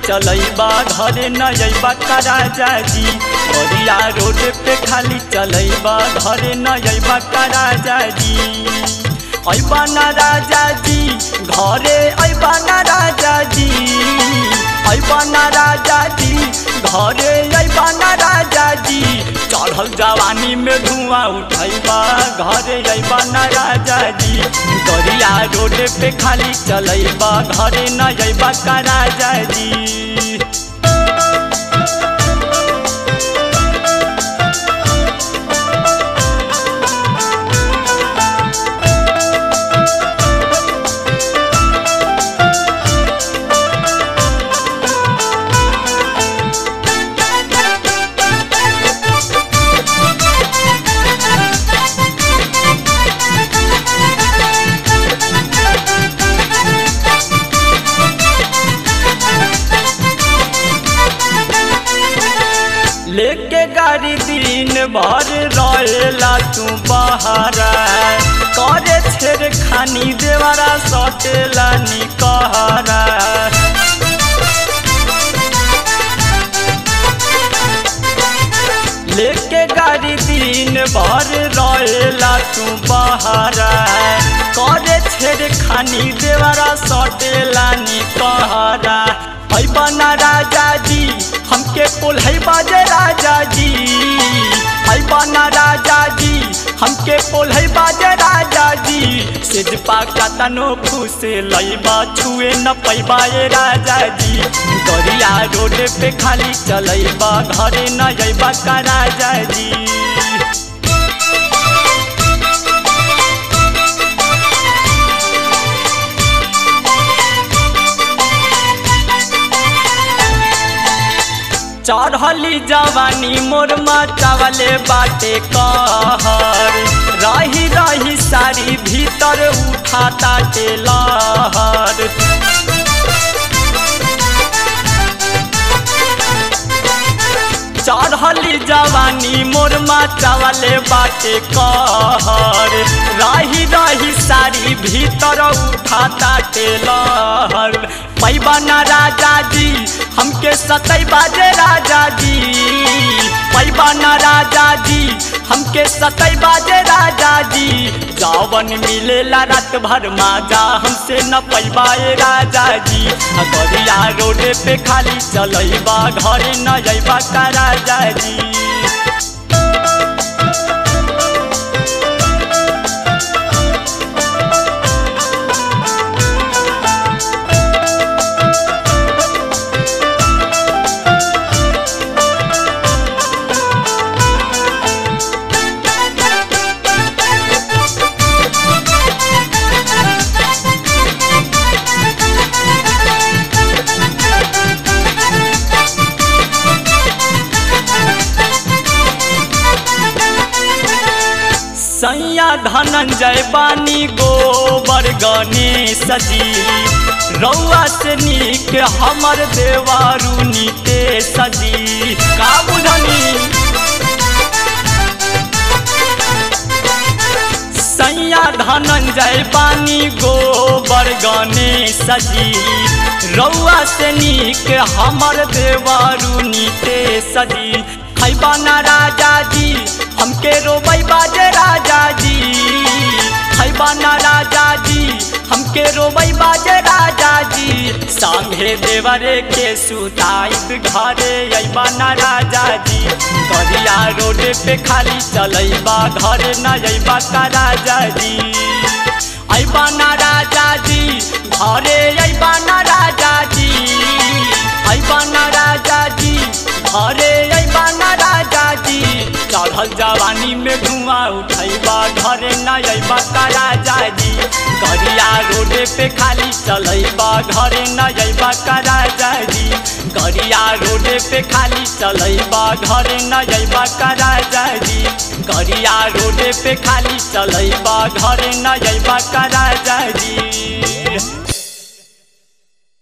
चलैबा घरे न अइबा का राजा जी बरिया रोड पे खाली चलैबा घरे न अइबा का राजा जी अइबा ना राजा जी घरे अइबा ना राजा जी अइबा ना राजा जी घरे अइबा ना राजा जी चढ़ल जवानी में धुआं उठैबा घरे अइबा ना राजा जी दरिया रोड पे खाली चलैबा घरे न अइबा का राजा जी लेके गाड़ी दिन भर रहेला तू बहारा करे छेड़ खानी देवरा सटेला निकहरा लेके गाड़ी दिन भर रहेला तू बहारा करे छेड़ खानी देवरा सटेला निकहरा अइबा ना राजा जी हमके पोल्है बाजे राजा जी अइबा ना राजा जी हमके पोल्है बाजे राजा जी सिजपा का तनो फूसे लइबा छुए न पैबा ए राजा जी दरिया रोड पे खाली चलैबा घरे न अइबा का राजा जी चढ़ली जवानी मोर चावले बाटे कहर रही रही सारी भीतर उठाता लहर चढ़ली जवानी मोर चावले बाटे कहर रही रही सारी भीतर उठाता लहर पैबा ना राजा जी हमके सतई बाजे राजा जी पैबा ना राजा जी हमके सतई बाजे राजा जी जावन मिलेला रात भर माजा हमसे न पैबा ए राजा जी गरिया रोड पे खाली चलैबा घरे न अइबा का राजा जी सैया धनंजय बानी गोबर गणेश जी रौआ से नीक हमर देवारू नीतेश जी का बुझनी सैया धनंजय बानी गोबर गणेश जी रौआ से नीक हमर देवारू नीतेश जी खैबा ना राजा जी हमके रोबई बाजे राजा जी खैबा ना राजा जी हमके रोबई बाजे राजा जी संगे देवरे के सुताई घरे अइबा ना राजा जी गरिया रोड पे खाली चलैबा घरे न अइबा का राजा जी अइबा ना राजा जी घरे अइबा ना राजा जी अइबा ना राजा जी घरे अइबा ना राजा जी चढ़ल जवानी में धुआं उठैबा घरे न अइबा का राजा जी गरिया रोड पे खाली चलैबा घरे न अइबा का राजा जी गरिया रोड पे खाली चलैबा घरे न अइबा का राजा जी गरिया रोड पे खाली चलैबा घरे न अइबा का राजा जी